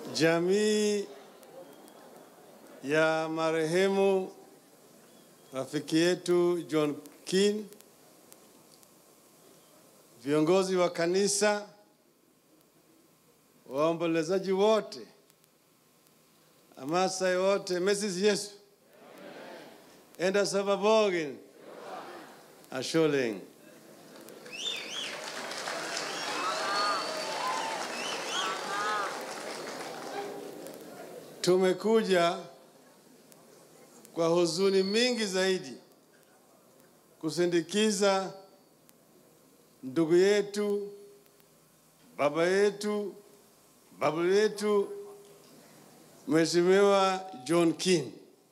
jamii ya marehemu rafiki yetu John Keane, viongozi wa kanisa, waombolezaji wote, Amasai wote, Mrs. Yesu enda sababogen asholeng tumekuja kwa huzuni mingi zaidi kusindikiza ndugu yetu, baba yetu, babu yetu, Mheshimiwa John Keane.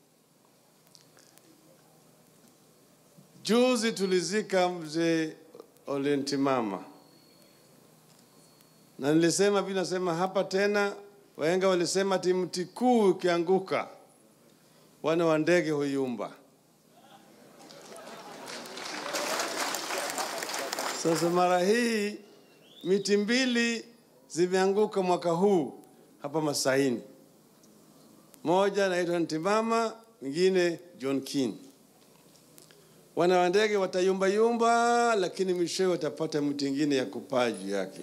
Juzi tulizika mzee Ole Ntimama, na nilisema vile nasema hapa tena, wahenga walisema ati mti kuu ukianguka wana wa ndege huyumba. Sasa mara hii miti mbili zimeanguka mwaka huu hapa Masaini, moja naitwa Ntimama, mwingine John Keane. Wana wa ndege watayumba yumba, lakini mwishowe watapata mti ingine ya kupaa juu yake.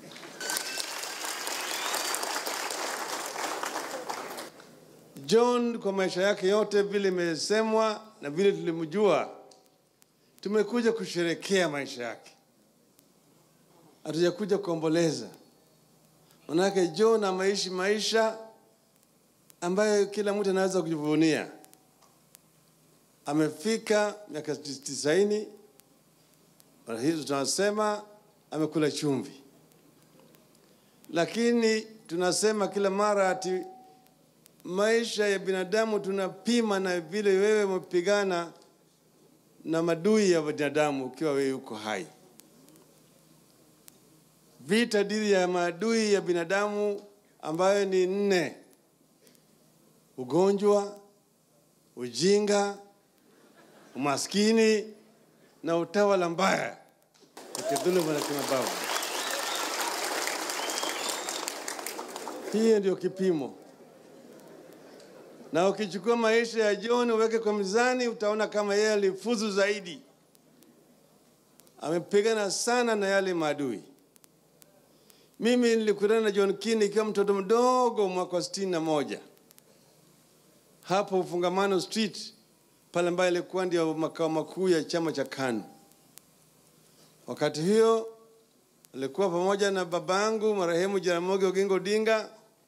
John kwa maisha yake yote vile imesemwa na vile tulimjua, tumekuja kusherekea maisha yake, hatujakuja kuomboleza. Manake John ameishi maisha ambayo kila mtu anaweza kujivunia. Amefika miaka tisaini, mara hizo tunasema amekula chumvi, lakini tunasema kila mara ati maisha ya binadamu tunapima na vile wewe umepigana na madui ya binadamu ukiwa wewe uko hai. Vita dhidi ya maadui ya binadamu ambayo ni nne: ugonjwa, ujinga, umaskini na utawala mbaya na kidhuluma na kimabavu. Hiyo ndio kipimo na ukichukua maisha ya John uweke kwa mizani, utaona kama yeye alifuzu zaidi. Amepigana sana na yale maadui. Mimi nilikutana na John Keane ikiwa mtoto mdogo mwaka wa sitini na moja hapo Ufungamano Street pale ambayo ilikuwa ndio makao makuu ya chama cha KANU. Wakati hiyo alikuwa pamoja na babangu marehemu Jaramogi Oginga Odinga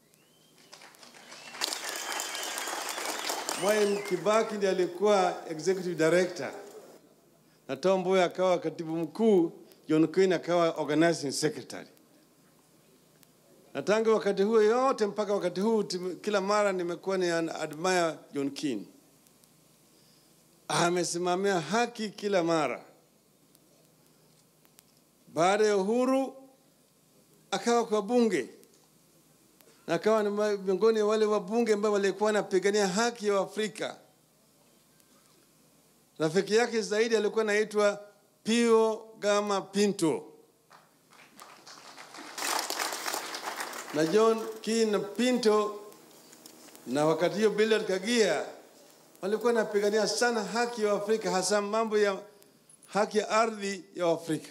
Mwai Kibaki ndiye alikuwa executive director na Tom Mboya akawa katibu mkuu, John Keane akawa organizing secretary. Na tangu wakati huo yote mpaka wakati huu tim- kila mara nimekuwa ni an- admire John Keane. Amesimamia haki kila mara. Baada ya uhuru akawa kwa bunge na akawa ni ma- miongoni mwa wale wabunge ambao walikuwa wanapigania haki ya Afrika. Rafiki yake zaidi alikuwa anaitwa Pio Gama Pinto, na John Keane na Pinto na wakati hiyo Bernard Kagia walikuwa wanapigania sana haki ya Afrika, hasa mambo ya haki ya ardhi ya Afrika.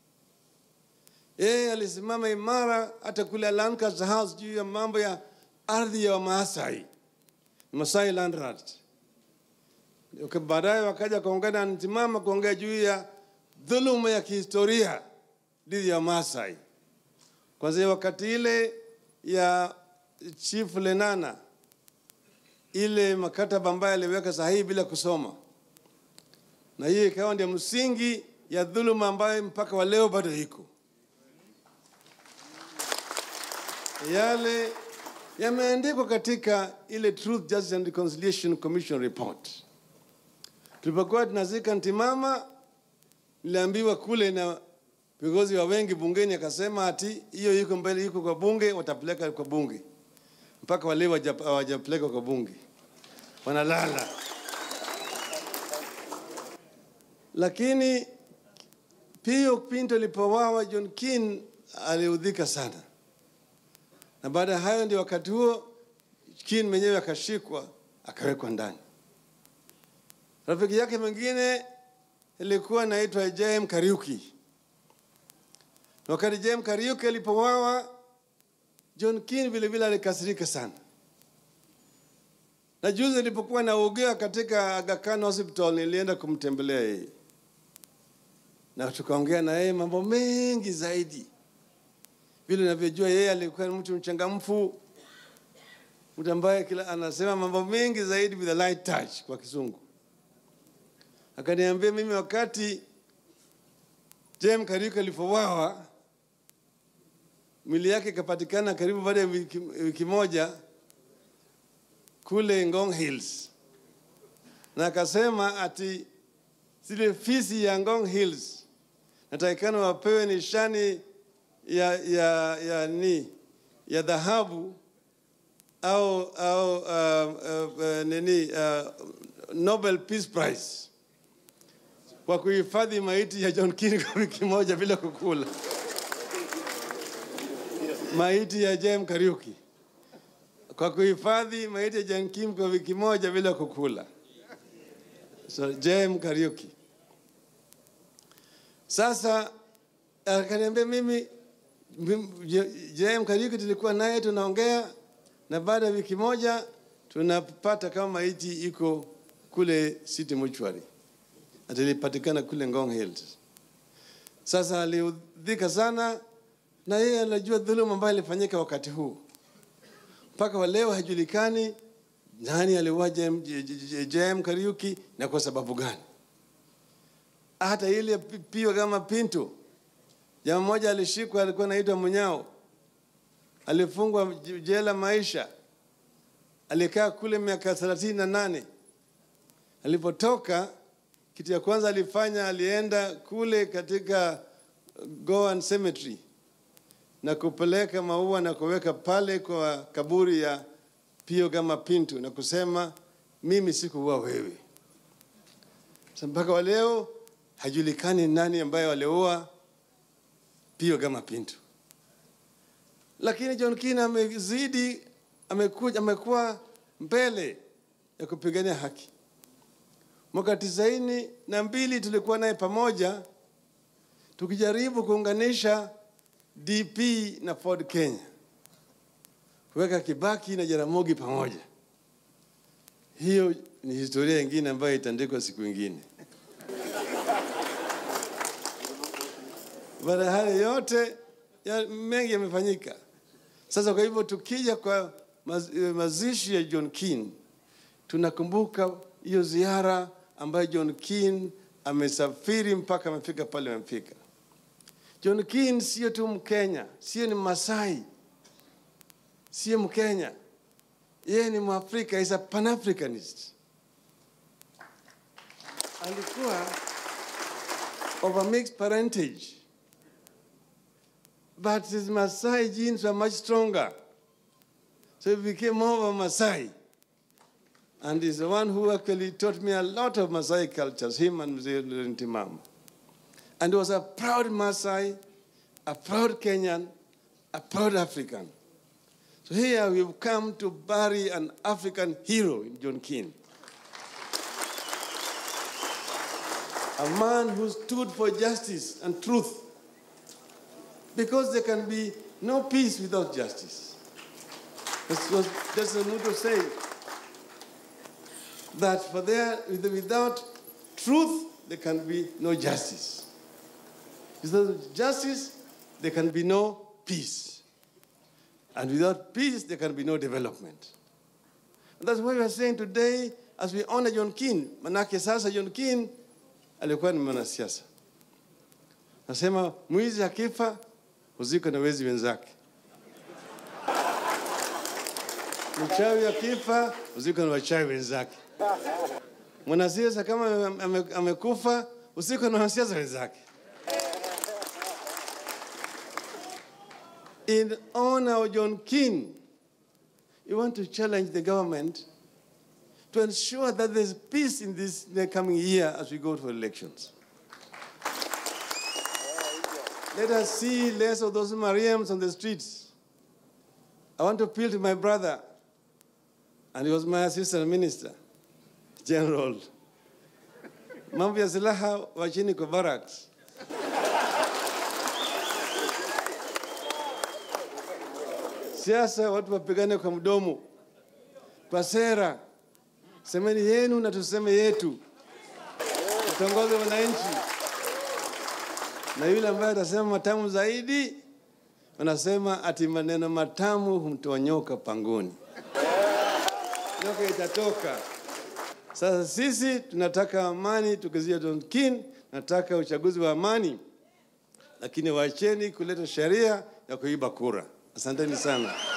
Yeye alisimama imara hata kule Lancaster House juu ya mambo ya ardhi ya Wamaasai, Masai Land Rights. Okay, Baadaye wakaja kuungana na Ntimama kuongea juu ya dhuluma ya kihistoria dhidi ya Maasai. Kwanzia wakati ile ya Chief Lenana, ile makataba ambayo aliweka sahihi bila kusoma, na hiyo ikawa ndio msingi ya dhuluma ambayo mpaka wa leo bado iko. yale yameandikwa katika ile Truth, Justice and Reconciliation Commission report. Tulipokuwa tunazika Ntimama, niliambiwa kule na viongozi wa wengi bungeni, akasema ati hiyo yuko mbele, yuko kwa bunge, watapeleka kwa bunge. Mpaka wale hawaja- hawajapeleka kwa bunge, wanalala. Lakini Pio Pinto alipowawa, John Keane aliudhika sana na baada ya hayo ndio wakati huo Kin mwenyewe akashikwa akawekwa ndani. Rafiki yake mwingine ilikuwa naitwa Jem Kariuki. Na wakati Jem Kariuki alipowawa, John Kin vile vile alikasirika sana. Na juzi nilipokuwa naugua katika Aga Khan Hospital, nilienda kumtembelea yeye na tukaongea na yeye mambo mengi zaidi. Vile navyojua yeye alikuwa ni mtu mchangamfu, mtu ambaye kila anasema mambo mengi zaidi with a light touch kwa kizungu. Akaniambia mimi wakati Jem Kariuki alipowawa, mwili yake ikapatikana karibu baada ya wiki, wiki moja kule Ngong Hills, na akasema ati zile fisi ya Ngong Hills natakikana wapewe nishani ya, ya, ya, ni ya dhahabu au, au uh, uh, uh, nini uh, Nobel Peace Prize kwa kuhifadhi maiti ya John Kiri kwa wiki moja bila kukula. Maiti ya Jem Kariuki kwa kuhifadhi maiti ya John Kim kwa wiki moja bila kukula. So Jem Kariuki. Sasa akaniambia mimi Jem Kariuki tulikuwa naye tunaongea, na baada ya wiki moja tunapata kama maiti iko kule City Mortuary atilipatikana kule Ngong Hills. Sasa aliudhika sana, na yeye anajua dhuluma ambayo ilifanyika wakati huu. Mpaka wa leo hajulikani nani aliua Jem Kariuki na kwa sababu gani. Hata ile pio kama Pinto, jamaa mmoja alishikwa, alikuwa anaitwa Munyao, alifungwa jela maisha, alikaa kule miaka thelathini na nane. Alipotoka kitu ya kwanza alifanya, alienda kule katika Goan Cemetery na kupeleka maua na kuweka pale kwa kaburi ya Pio Gama Pinto na kusema mimi sikuua wewe. Mpaka wa leo hajulikani nani ambaye waliua Pio Gama Pinto, lakini John Kina amezidi, amekuja, amekuwa mbele ya kupigania haki. Mwaka tisaini na mbili tulikuwa naye pamoja tukijaribu kuunganisha DP na Ford Kenya, kuweka Kibaki na Jaramogi pamoja. Hiyo ni historia ingine ambayo itaandikwa siku ingine. Baada ya hayo yote ya mengi yamefanyika. Sasa kwa hivyo tukija kwa maz, mazishi ya John Keane tunakumbuka hiyo ziara ambayo John Keane amesafiri mpaka amefika pale amefika. John Keane sio tu Mkenya, sio ni Masai, sio Mkenya, yeye ni Mwafrika, is a Pan-Africanist. Alikuwa of a mixed parentage, but his Masai genes were much stronger, so he became more of a Masai. And he's the one who actually taught me a lot of Masai cultures, him and Mzee Ntimama. And he was a proud Maasai, a proud Kenyan, a proud African. So here we've come to bury an African hero in John Keane. A man who stood for justice and truth. Because there can be no peace without justice. That's what that's what Nuto say. That for there, without truth, there can be no justice. Without justice, there can be no peace. And without peace, there can be no development. And that's why we are saying today, as we honor John Keane, manake sasa John Keane alikuwa ni mwanasiasa. Nasema mwizi akifa huzikwa na wezi wenzake, mchawi akifa huzikwa na wachawi wenzake, mwanasiasa kama amekufa huzikwa na wanasiasa wenzake. in honor of John Keane, you want to challenge the government to ensure that there's peace in this the coming year as we go to elections. Let us see less of those Mariams on the streets. I want to appeal to my brother, and he was my assistant minister, general. Mambo ya silaha wachini kwa barracks. Siasa watu wapigane kwa mdomo, kwa sera. Semeni yenu na tuseme yetu, tutongoze wananchi. Na yule ambaye atasema matamu zaidi, wanasema ati maneno matamu humtoa nyoka pangoni. Nyoka itatoka. Sasa sisi tunataka amani, tukizia Don Kin, nataka uchaguzi wa amani, lakini wacheni kuleta sheria ya kuiba kura. Asanteni sana.